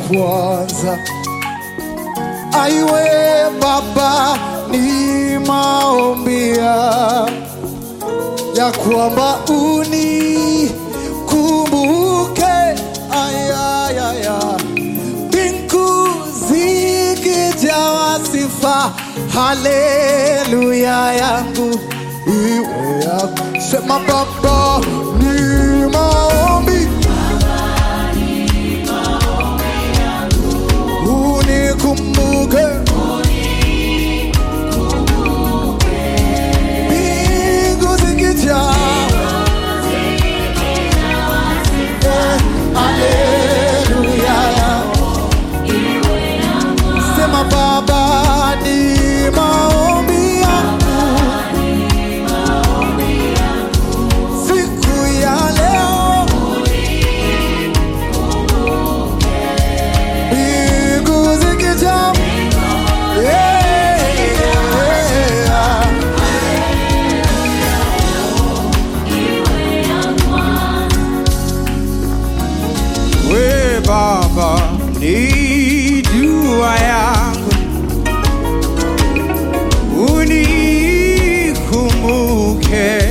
kwanza. Aiwe Baba, ni maombi ya ya kwamba unikumbuke, ayayaya, mbingu zikijawa sifa, haleluya yangu iwe yako. Sema Baba, ni maombi unikumbuke mbingu zikijaa Eh, haleluya sema baba ni maombi yangu siku ya leo mbingu zikijaa Yeah. We Baba, ni dua yangu, unikumbuke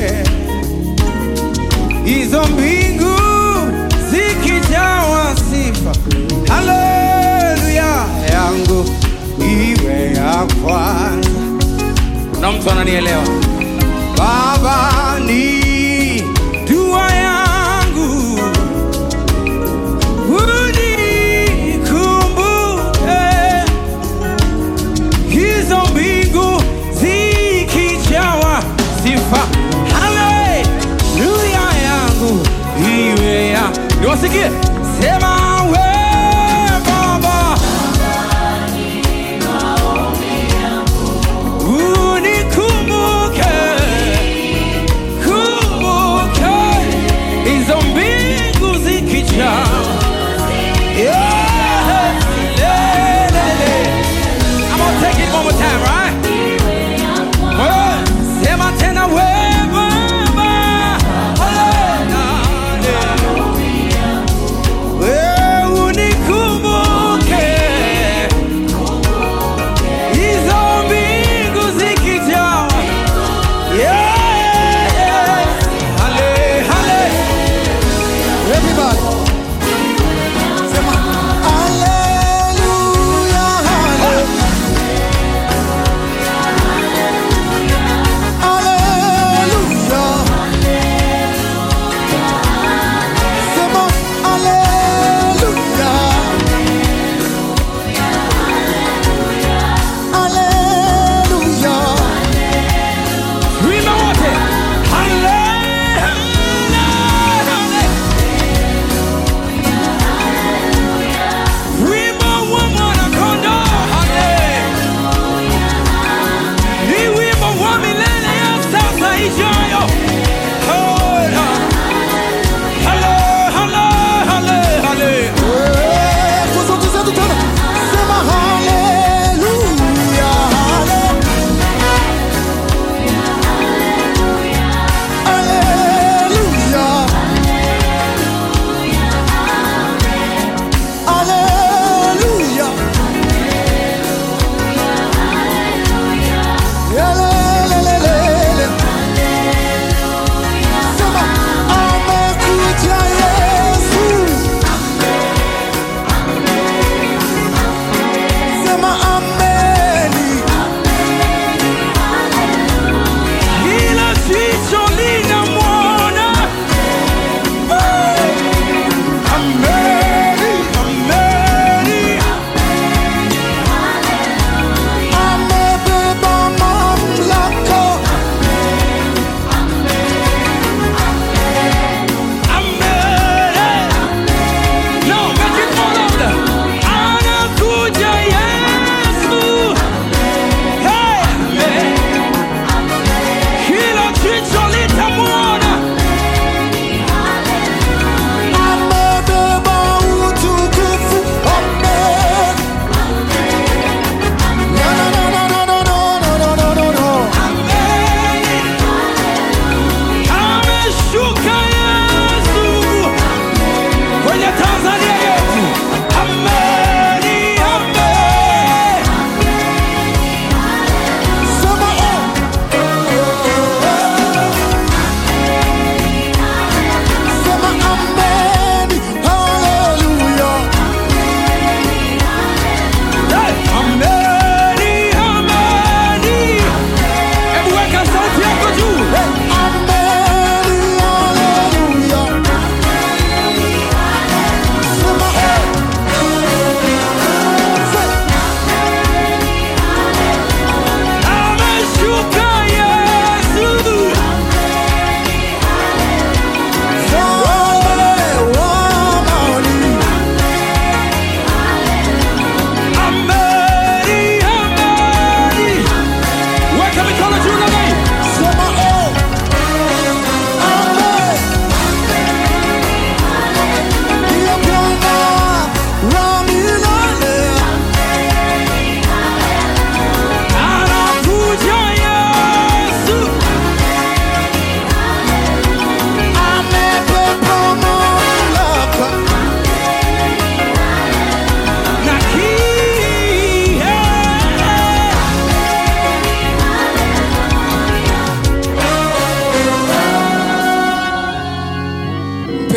hizo mbingu zikijawa sifa, haleluya yangu iwe ya kwanza. Kuna mtu ananielewa? Baba, ni dua yangu unikumbuke hizo mbingu zikijawa sifa, haleluya yangu iwe ya niwasikie, sema we Baba, unikumbuke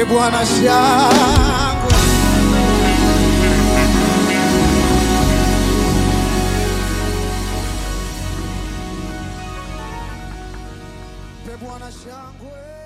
Mpe Bwana shangwe. Mpe Bwana shangwe.